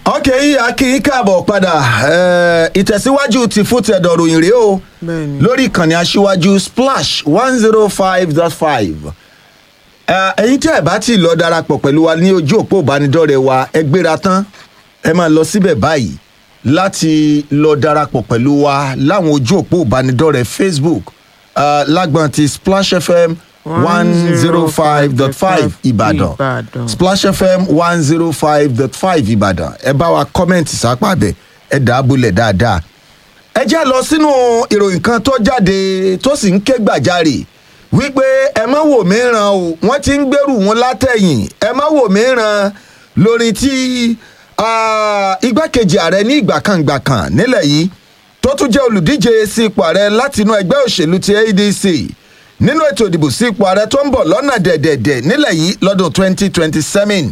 ọkẹ́ akínyìn káàbọ̀ padà eh, ìtẹ̀síwájú ti fún tẹ̀dọ̀ ròyìn rèé o Bẹ́ẹ̀ni. lórí ìkànnì aṣíwájú splash one zero five dot five ẹ̀yin tí ẹ̀ bá ti lọ darapọ̀ pẹ̀lú wa ní ojú òpó ìbánidọ́rẹ̀ẹ́ wa ẹ gbéra tán ẹ máa lọ síbẹ̀ báyìí láti lọ darapọ̀ pẹ̀lú wa láwọn ojú òpó ìbánidọ́rẹ̀ẹ́ facebook uh, lágbọ̀n ti splash fm one zero five dot five ìbàdàn Ìbàdàn. splash fm one zero five dot five ìbàdàn ẹ bá wa kọ́mẹ̀ntì sápá bẹ̀ ẹ dà á bulẹ̀ dáadáa. ẹ já lọ sínú ìròyìn kan tó jáde tó sì ń ké gbàjarè wípé ẹ má wò mìíràn o wọ́n ti ń gbèrú wọn látẹ̀yìn ẹ má wò mìíràn lórí tí ah, igbákejì ààrẹ ní ìgbà kan ìgbà kan nílẹ̀ yìí tó tún jẹ́ olùdíje sí ipò ààrẹ látinú ẹgbẹ́ òṣèlú ti adc nínú ètò ìdìbò sí ipò ààrẹ tó ń bọ̀ lọ́nà dẹ̀dẹ̀dẹ̀ nílẹ̀ yìí lọ́dún 2027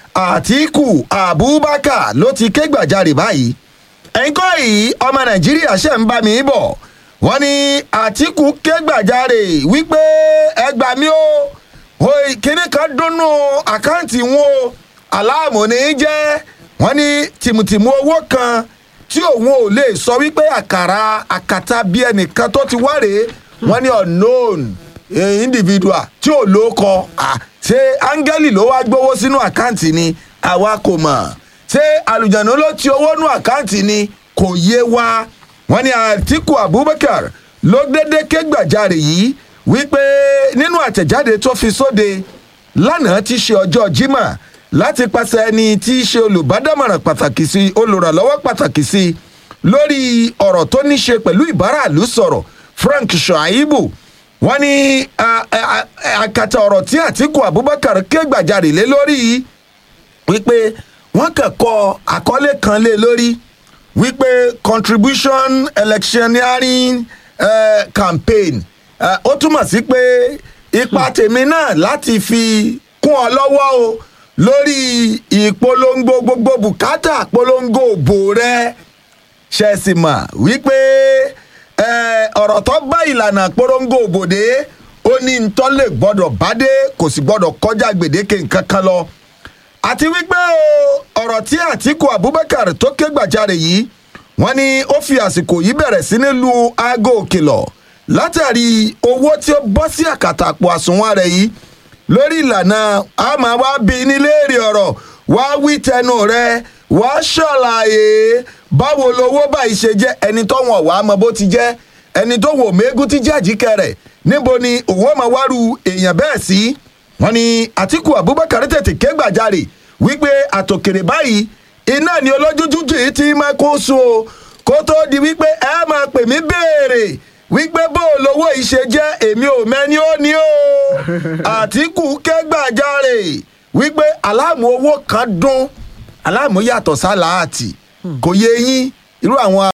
àtìkù abubakar ló ti ké gbàjarè báyìí ẹ̀yin kọ́ yìí ọmọ nàìjíríà ṣe ń bá mi bọ̀ wọ́n ní àtìkù ké gbàjarè wípé ẹ gbà mí o Oi, kíní kan dúnnú àkáǹtì wọn o aláàmù ní í jẹ́ wọ́n ní tìmùtìmù owó kan tí òun ò lè sọ wípé àkàrà àkàtà bí ẹnìkan tó ti wá rèé wọ́n ní unknown eh, individual tí ò lóko ah, ṣé áńgẹ́lì ló wá gbowó sínú àkáǹtì ni àwa kò mọ̀ ṣé àlùjànnú ló ti owó nú àkáǹtì ni kò yé wa wọ́n ní àtìkù abubakar ló dédé ké gbàjarè yìí wípé nínú àtẹ̀jáde tó fi sóde lánàá ti ṣe ọjọ́ jimá láti pàṣẹ ẹni tí í ṣe olùbádámọ̀ràn pàtàkì sí olùrànlọ́wọ́ pàtàkì sí lórí ọ̀rọ̀ tó ní ṣe pẹ̀lú ìbáraàlú sọ̀rọ̀ frank shuaibu wọ́n ní a- a- a- àkàtà ọ̀rọ̀ tí àtìkù abubakar ké gbàjarè lé lórí yìí wípé wọ́n kàn kọ àkọlé kan lé lórí wípé contribution electioneering uh, campaign uh, ó túmọ̀ sí pé ipa tèmi náà láti fi kún ọ lọ́wọ́ o lórí ìpolongo gbogbo bùkátà polongo òbò rẹ ṣẹ̀sì mọ̀ wípé eh, ọ̀rọ̀ tó bá ìlànà polongo òbòdè ó ní ntọ́ lè gbọ́dọ̀ bádé kò sì gbọ́dọ̀ kọjá gbèdéke nǹkan kan lọ àti wípé o, ọ̀rọ̀ tí àtìkù abubakar tó ké gbàjarè yìí wọ́n ní ó fi àsìkò yìí bẹ̀rẹ̀ sí ní lu aago òkìlọ̀ látàrí owó tí ó bọ́ sí àkàtà àpò àsùnwọ̀n rẹ̀ yìí lórí ìlànà a máa wá bí nílé èrè ọ̀rọ̀ wá wí tẹnu rẹ wá ṣàlàyé báwo lowó báyìí ṣe jẹ́ ẹni tó wọ̀n wá mọ bó ti jẹ́ ẹni tó wò mẹ́gùn ti jẹ́ àjíkẹ́ rẹ̀ níbo ni òun ọmọ wárú èèyàn bẹ́ẹ̀ sí wọ́n ní àtìkù abubakar tètè ké gbàjarè wípé àtòkèrè báyìí iná ni olójújújù yìí ti máa kó so o kó tó di wípé ẹ máa pè mí béèrè wípé bó o lówó yìí ṣe jẹ́ èmi ò mẹ́ni ó ní o àtìkù ké gbàjarè wípé aláàmú owó kan dún aláàmú yàtọ̀ sáláàtì kò yé yín irú àwọn